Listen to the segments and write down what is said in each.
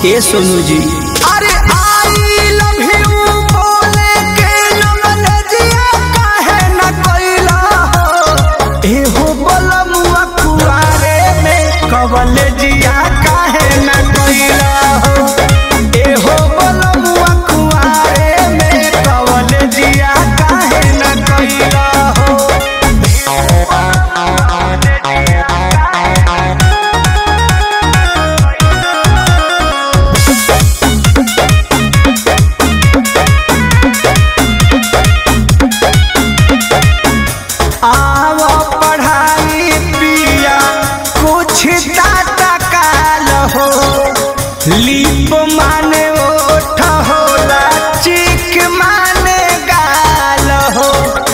ए सोनू जी अरे I love you बोले के नमनजिया काहे न कइला हो ए हो बलमुआ कुआरे में कवलेजिया काहे न कइला हो ए हो बलमुआ कुआरे में कवलेजिया काहे न कइला हो आवो पढ़ाई पिया कुछ टाटा काल हो लीप माने ओठ होला चिक माने गाल हो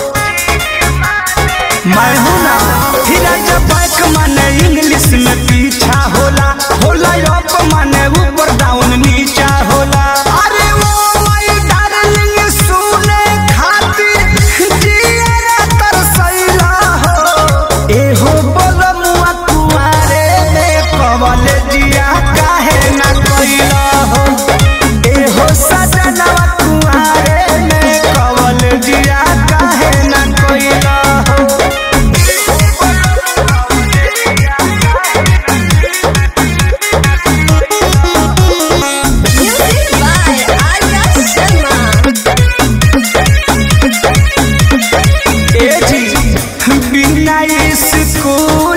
मैं हूं ना धीरज बैक माने इंग्लिश में पीछा होला होला अप माने ऊपर डाउन नीचा होला अरे वो माय डार्लिंग सुने खातिर जियरा तरसैला हो ए हो बलमुआ कुआरे में कवलेजिया काहे न कइला हो ए हो सजनवा कुआरे में कवलेजिया काहे न कइला हो Music by Arya Sharma. ए जी बिना स्कूल